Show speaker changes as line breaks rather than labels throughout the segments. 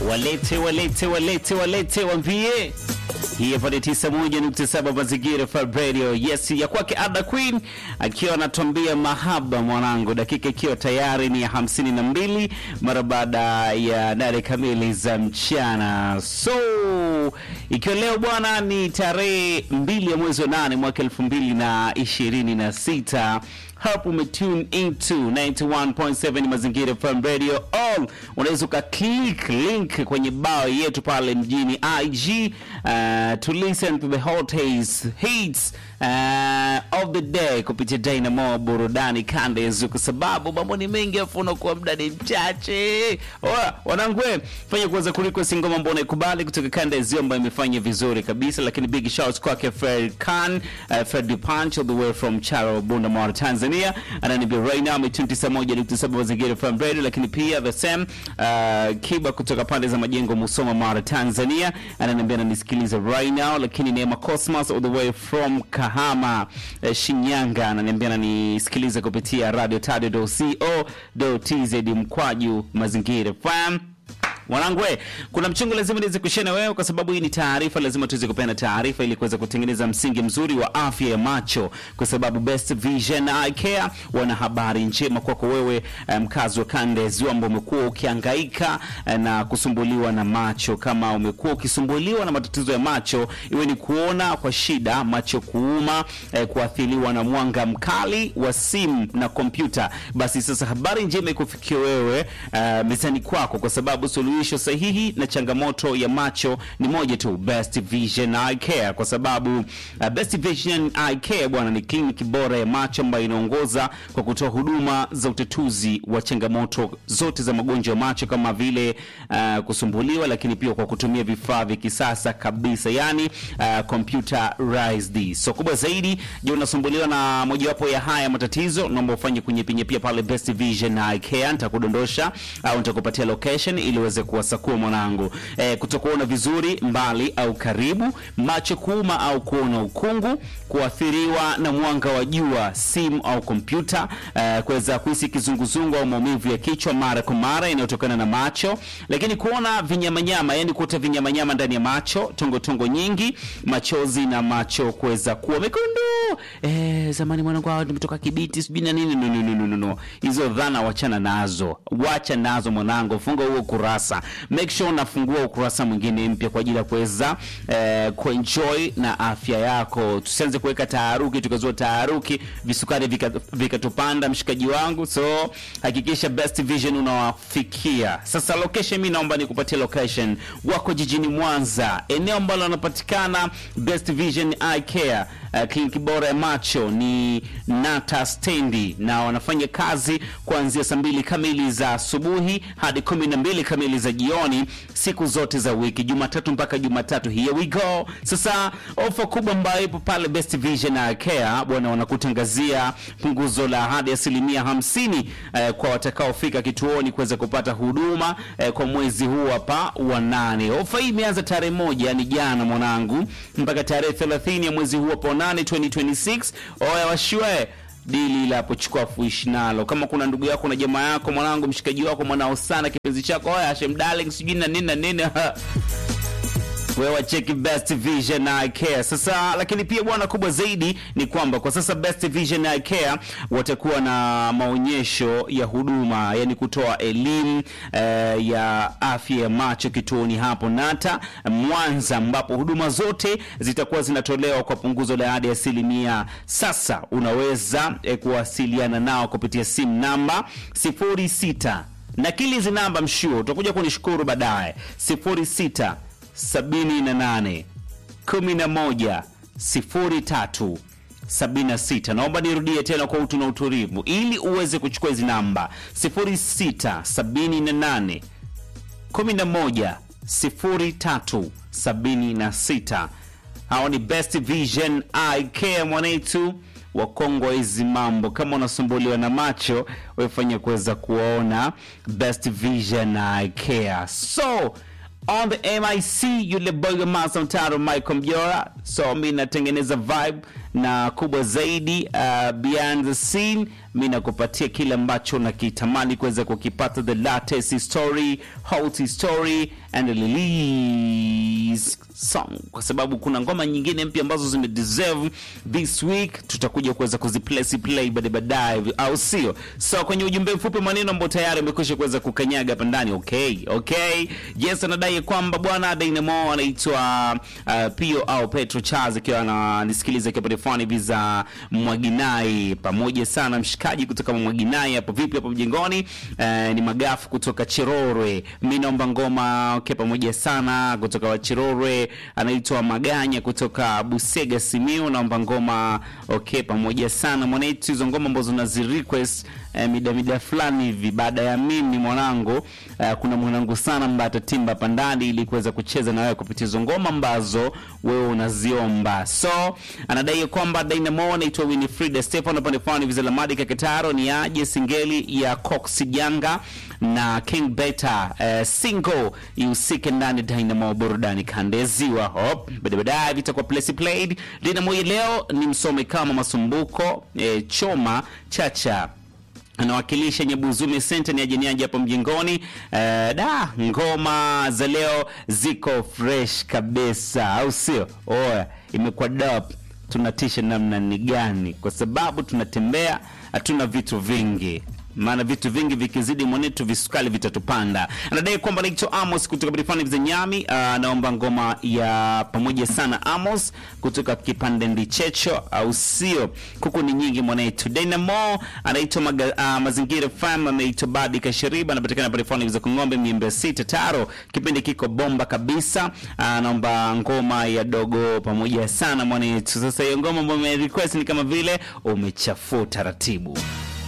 walete walete walete walete wambie hii hapa ni 91.7 mazingira Fab Radio. Yes, ya kwake Ada Queen akiwa anatuambia mahaba mwanangu, dakika ikiwa tayari ni ya hamsini na mbili mara baada ya nane kamili za mchana. So ikiwa leo bwana ni tarehe mbili ya mwezi wa nane mwaka elfu mbili na ishirini na sita hapo umetune into 91.7 mazingira FM radio all unaweza uka click link kwenye bao yetu pale mjini IG uh, to listen to the hot hits, hits uh, of the day kupitia Dynamo burudani kandezu, kwa sababu mambo ni mengi afu unakuwa muda ni mchache. Oya wanangu, we, fanya kuweza kurequest ngoma ambayo unaikubali kutoka kanda ya Ziwa ambayo imefanya vizuri kabisa, lakini big shouts kwake Fred Khan, uh, Fred Punch all the way from Charo Bunda Mara Tanzania, ananiambia right now ni 91.7 mazingira FM radio, lakini pia the same uh, Kiba kutoka pande za majengo Musoma Mara Tanzania, ananiambia ananisikiliza right now, lakini Neema Cosmos all the way from Kahama uh, Shinyanga, ananiambia ananisikiliza kupitia radio tz mkwaju mazingira FM Mwanangu we, kuna mchongo lazima niweze kushare na wewe kwa sababu hii ni taarifa, lazima tuweze kupeana taarifa ili kuweza kutengeneza msingi mzuri wa afya ya macho, kwa sababu Best Vision Eye Care wana habari njema kwako wewe mkazi um, wa kanda ya Ziwa ambao umekuwa ukihangaika na kusumbuliwa na macho. Kama umekuwa ukisumbuliwa na matatizo ya macho, iwe ni kuona kwa shida, macho kuuma, eh, kuathiriwa na mwanga mkali wa simu na kompyuta, basi sasa habari njema ikufikia wewe uh, mezani kwako kwa sababu suluhisho sahihi na changamoto ya macho ni moja tu, Best Vision Eye Care, kwa sababu uh, Best Vision Eye Care bwana ni kliniki bora ya macho ambayo inaongoza kwa kutoa huduma za utatuzi wa changamoto zote za magonjwa ya macho kama vile uh, kusumbuliwa, lakini pia kwa kutumia vifaa vya kisasa kabisa, yani uh, computerized. So kubwa zaidi, je, unasumbuliwa na mojawapo ya haya matatizo? Naomba ufanye kunyepinyepia pale Best Vision Eye Care, nitakudondosha au nitakupatia location ili uweze kuwasakua mwanangu. E, kutokuona vizuri mbali au karibu, macho kuuma au kuona ukungu, kuathiriwa na mwanga wa jua, simu au kompyuta, e, kuweza kuhisi kizunguzungu au maumivu ya kichwa mara kwa mara inayotokana na macho, lakini kuona vinyamanyama, yani kuota vinyamanyama ndani ya macho, tongo tongo nyingi, machozi na macho kuweza kuwa mekundu. E, zamani mwanangu hao nimetoka Kibiti sijui na nini. No, no, no, no, no, no. Hizo dhana wachana nazo, wacha nazo mwanangu, funga huo ukurasa, make sure unafungua ukurasa mwingine mpya kwa ajili ya kuweza eh, kuenjoy na afya yako. Tusianze kuweka taharuki, tukazua taharuki, visukari vikatupanda, vika mshikaji wangu. So hakikisha Best Vision unawafikia. Sasa location, mimi naomba nikupatie location. Wako jijini Mwanza, eneo ambalo wanapatikana Best Vision Eye Care. Uh, kliniki bora ya macho ni Nata Stendi na wanafanya kazi kuanzia saa mbili kamili za asubuhi hadi kumi na mbili kamili za jioni siku zote za wiki, Jumatatu mpaka Jumatatu. Here we go. Sasa ofa kubwa ambayo ipo pale Best Vision Eye Care bwana, wanakutangazia punguzo la hadi asilimia hamsini eh, kwa watakaofika kituoni kuweza kupata huduma eh, kwa mwezi huu hapa wa nane. Ofa hii imeanza tarehe moja, yani jana mwanangu, mpaka tarehe 30 ya mwezi huu hapa 8 2026. Oya washwe dili la pochukua fuishi nalo. Kama kuna ndugu yako na jamaa yako mwanangu, mshikaji wako, mwanao sana, kipenzi chako, oya Hashem darling, sijui na nini na nini wewe cheki Best Vision Eye Care sasa. Lakini pia bwana, kubwa zaidi ni kwamba kwa sasa Best Vision Eye Care watakuwa na maonyesho ya huduma, yani kutoa elimu eh, ya afya ya macho kituoni hapo Nata Mwanza, ambapo huduma zote zitakuwa zinatolewa kwa punguzo la hadi asilimia. Sasa unaweza eh, kuwasiliana nao kupitia simu namba 06 nakili hizi namba mshuo, utakuja kunishukuru baadaye 06 sabini na nane kumi na moja sifuri tatu sabini na sita. Naomba nirudie tena kwa utu na utulivu ili uweze kuchukua hizi namba sifuri sita sabini na nane kumi na moja sifuri tatu sabini na sita. Hao ni Best Vision Eye Care mwanetu wakongwa hizi mambo. Kama unasumbuliwa na macho, wefanya kuweza kuwaona Best Vision Eye Care so on the mic yule boy wa Master Mtaro Michael Mjora. So mi natengeneza vibe na kubwa zaidi uh, behind the scene mi nakupatia kile ambacho nakitamani kuweza kukipata the latest story hot story and release song kwa sababu kuna ngoma nyingine mpya ambazo zimedeserve this week tutakuja kuweza kuziplay play baadaye baadaye au sio so kwenye ujumbe mfupi maneno ambao tayari amekwisha kuweza kukanyaga hapa ndani okay okay yes anadai kwamba bwana Dynamo anaitwa uh, Pio au Petro Charles akiwa ananisikiliza akiwa pale fani hivi za Mwaginai pamoja sana mshikaji kutoka Mwaginai hapo vipi hapo mjengoni uh, ni magafu kutoka Chirorwe mimi naomba ngoma okay pamoja sana kutoka wa Chirorwe anaitwa Maganya kutoka Busega Simiu naomba ngoma okay pamoja sana mwanetu hizo ngoma ambazo nazi request eh, mida mida fulani hivi baada ya mimi mwanangu eh, kuna mwanangu sana ambaye atatimba hapa ndani ili kuweza kucheza na wewe kupitia hizo ngoma ambazo wewe unaziomba so anadai kwamba Dynamo anaitwa Winifrida Stefano pande fulani hivi za Lamadi Kaketaro ni aje singeli ya Cox Janga na King Beta eh, single ihusike ndani Dynamo burudani kande ziwa hop baadaye baadaye vitakuwa place played Dynamo hii leo ni msome kama masumbuko eh, choma chacha anawakilisha Nyabuzume Center ni ajeniaji hapo mjengoni. Uh, da ngoma za leo ziko fresh kabisa, au sio? Oya, imekuwa dope. Tunatisha namna ni gani? Kwa sababu tunatembea, hatuna vitu vingi maana vitu vingi vikizidi mwanetu visukali vitatupanda. Anadai kwamba anaitwa Amos kutoka Bidifani za Nyami. Anaomba ngoma ya pamoja sana Amos kutoka kipande ndichecho, au sio? Kuku ni nyingi mwanetu. Dynamo anaitwa maga, uh, Mazingira FM, anaitwa Badi Kashiriba, anapatikana Bidifani za Kongombe miembe sita taro. Kipindi kiko bomba kabisa. Anaomba ngoma ya dogo pamoja sana mwanetu. Sasa hiyo ngoma ambayo umerequest ni kama vile umechafua taratibu.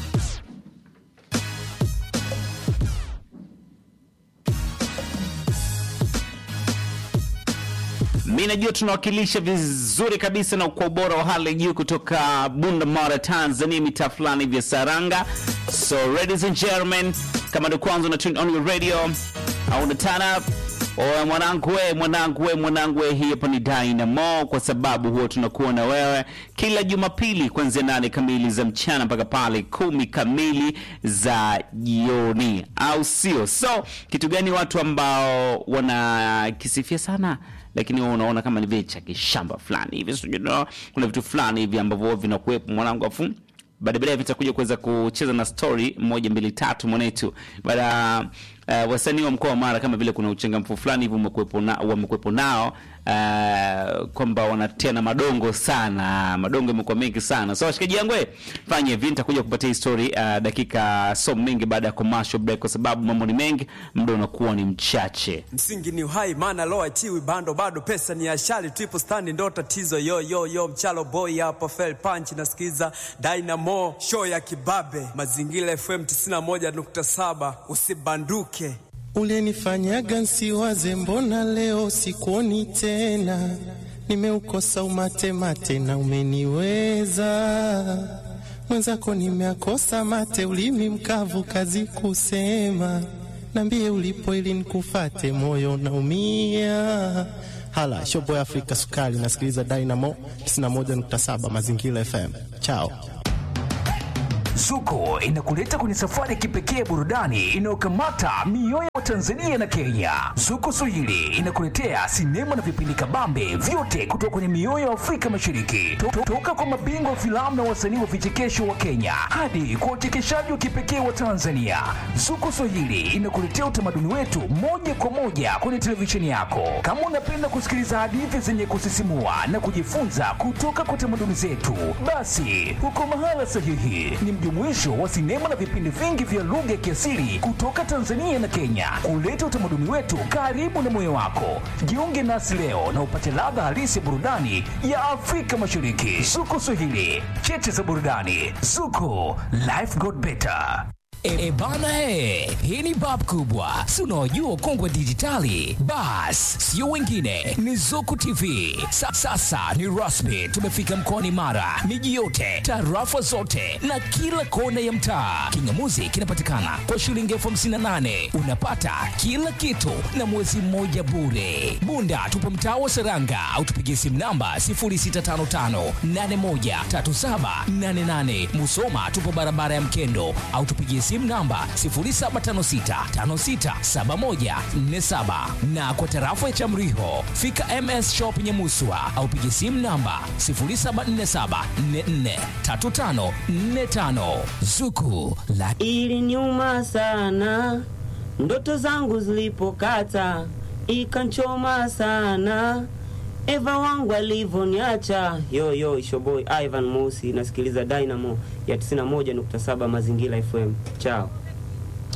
mi najua tunawakilisha vizuri kabisa na kwa ubora wa hali ya juu kutoka Bunda Mara, Tanzania, mitaa fulani vya Saranga. So ladies and gentlemen, kama ndio kwanza una tune on your radio au una turn up Oya mwanangu we, mwanangu we, mwanangu we, hii hapa ni Dynamo kwa sababu huwa tunakuwa na wewe kila Jumapili kuanzia nane kamili za mchana mpaka pale kumi kamili za jioni, au sio? So kitu gani watu ambao wanakisifia sana lakini wewe unaona kama ni vile cha kishamba fulani hivi, sijui no, kuna vitu fulani hivi ambavyo vinakuwepo mwanangu, afu baada baadaye vitakuja kuweza kucheza na story moja mbili tatu mwanetu baada uh, wasanii wa mkoa wa Mara kama vile kuna uchangamfu fulani hivi umekuwepo na, wamekuwepo nao uh, kwamba wanatia na madongo sana, madongo yamekuwa mengi sana. So washikaji yangu, eh, fanye hivi, nitakuja kupatia story uh, dakika so mengi baada ya commercial break, kwa sababu mambo ni mengi, muda unakuwa ni mchache.
Msingi ni uhai, maana lo achiwi bando, bado pesa ni ashali, triple stand ndo tatizo. Yo yo yo, mchalo boy hapa, fell punch, nasikiza Dynamo show ya kibabe, mazingira FM 91.7, usibanduke.
Ulinifanyaga nsiwaze, mbona leo sikuoni tena? Nimeukosa umate mate na umeniweza mwenzako, nimeakosa mate, ulimi mkavu, kazi kusema. Nambie ulipo ili nikufate, moyo naumia. Hala shoboy Afrika Sukari, nasikiliza Dynamo 91.7 Mazingira FM. Chao.
Zuko inakuleta kwenye safari ya kipekee burudani inayokamata mioyo ya Tanzania na Kenya. Zuko Swahili inakuletea sinema na vipindi kabambe vyote kutoka kwenye mioyo ya Afrika Mashariki, To- toka kwa mabingwa wa filamu na wasanii wa vichekesho wa Kenya hadi kwa uchekeshaji wa kipekee wa Tanzania. Zuko Swahili inakuletea utamaduni wetu moja kwa moja kwenye televisheni yako. Kama unapenda kusikiliza hadithi zenye kusisimua na kujifunza kutoka kwa tamaduni zetu, basi uko mahala sahihi. Ni mjumuisho wa sinema na vipindi vingi vya lugha ya kiasili kutoka Tanzania na Kenya, kuleta utamaduni wetu karibu na moyo wako. Jiunge nasi leo na upate ladha halisi ya burudani ya Afrika Mashariki. Zuko Swahili, cheche za burudani. Zuko, life got better. E, e bana he, hii ni bab kubwa, si unaojua ukongwe dijitali. Bas, sio wengine, ni Zuku TV. Sa, sasa ni rasmi, tumefika mkoani Mara, miji yote, tarafa zote na kila kona ya mtaa. Kingamuzi kinapatikana kwa shilingi elfu hamsini na nane unapata kila kitu na mwezi mmoja bure. Bunda tupo mtaa wa Seranga au tupigie simu namba 0655813788. Musoma tupo barabara ya Mkendo au tupigie simu namba 0756567147 na kwa tarafa ya Chamriho fika MS Shop Nyamuswa au pigie simu namba 0747443545 Zuku la
Iliniuma sana ndoto zangu zilipokata, ikanchoma sana Eva wangu alivyoniacha. Yo yo, Ishoboy Ivan Mosi, nasikiliza Dynamo ya 91.7 Mazingira FM. Chao.